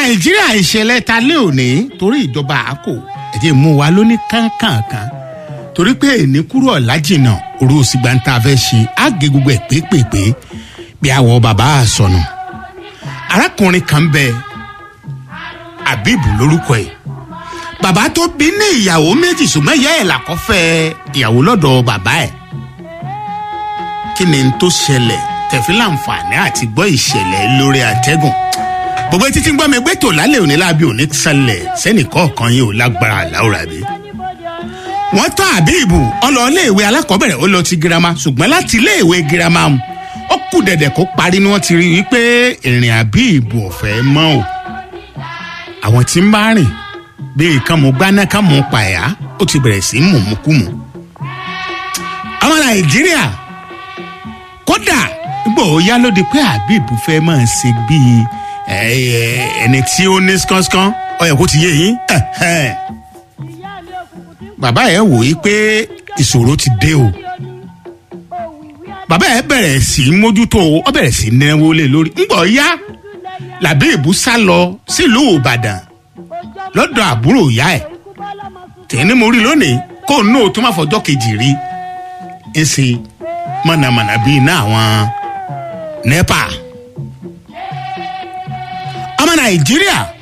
nàìjíríà ìṣẹ̀lẹ̀ ta lé òní torí ìjọba àkó ẹ̀jẹ̀ mú wa lóní kánkànkan torí pé èní kúrò ọ̀làjìnà òru òsìgbà ń ta fẹ́ ṣe àgé gbogbo ẹ̀ pépèpé bí àwọ̀ bàbá àsọnù arákùnrin kan bẹ abibu lórúkọ ẹ̀ bàbá tó bí ní ìyàwó méjì ṣùgbọ́n ìyá ẹ̀ làkọ́fẹ́ ìyàwó lọ́dọ̀ bàbá ẹ̀ kí ni n tó ṣẹlẹ̀ tẹ̀fí láǹfààní àti gbọ́ ìṣẹ̀lẹ̀ lórí àtẹ́gùn gbogbo títí ń gbọ́ mi gbé tò lálẹ́ òní lábí òní ṣẹlẹ̀ sẹ́nìkọ́ọ̀kan yìí ò lágbára àláwòrán àbí. wọ́n tán àbíìbù ọlọ́ọ̀léèwé alákọ̀ọ́bẹ̀rẹ̀ ó lọ ti girama ṣùgbọ́n láti iléèwé girama ó kù dẹ̀dẹ̀ kó parí ni wọ́n ti rí wípé ìrìn àbíìbù ọ̀fẹ́ mọ́ o. àwọn tí ń bá rìn bíi kan mú gbaná kan mú pàyà ó ti bẹ̀rẹ̀ sí mùmúkùmù. ọmọ nàìjíríà kódà gbọ́ yá ló di pé àbíìbù fẹ́ máa ṣe bíi ẹni tí ó ní skánskan ọyọ kó ti yé yín bàbá ẹ wò yí pé ìṣòro ti dé o bàbá ẹ bẹ̀rẹ̀ sí í mójútó ọ bẹ̀rẹ̀ sí í náwó lé lórí ńgbọ̀ yá làbí ìbú sá lọ sílùú ìbàdàn lọ́dọ̀ àbúrò ìyá ẹ̀ tẹ̀ní mo rí lónìí kó nù tó má fọjọ́ kejì rí ń ṣe mọ̀nàmọ̀nà bíi iná àwọn nepa ọmọ nàìjíríà